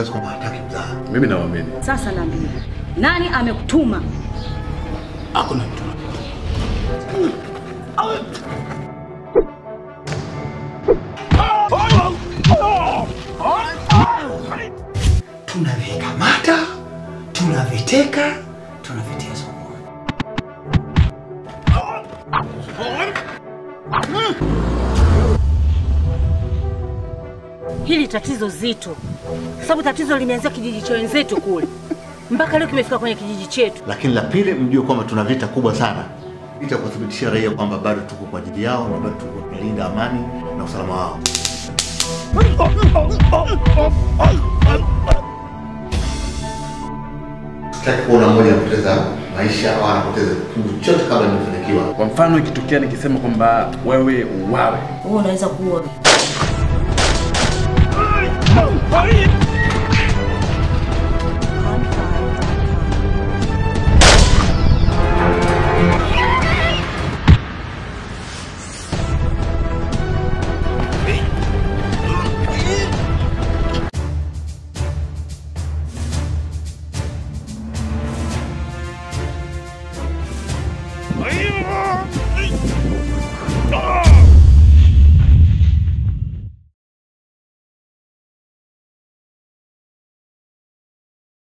kiasi kwamba hataki mzaha. Mimi nawaamini. Sasa naambia, nani amekutuma? Hakuna mtu. Tunavikamata, tunaviteka, tunavitia sokoni. Hili tatizo zito, kwa sababu tatizo limeanzia kijiji cha wenzetu kule mpaka leo kimefika kwenye kijiji chetu. Lakini la pili, mjue kwamba tuna vita kubwa sana, vita kuwathibitishia raia kwamba bado tuko kwa ajili yao na bado tuko tunalinda amani na usalama wao. Sitaki kuona mmoja anapoteza maisha au anapoteza kitu chochote kabla nimefanikiwa. Kwa mfano ikitokea nikisema kwamba wewe uwawe, Wewe unaweza kuwa Ai!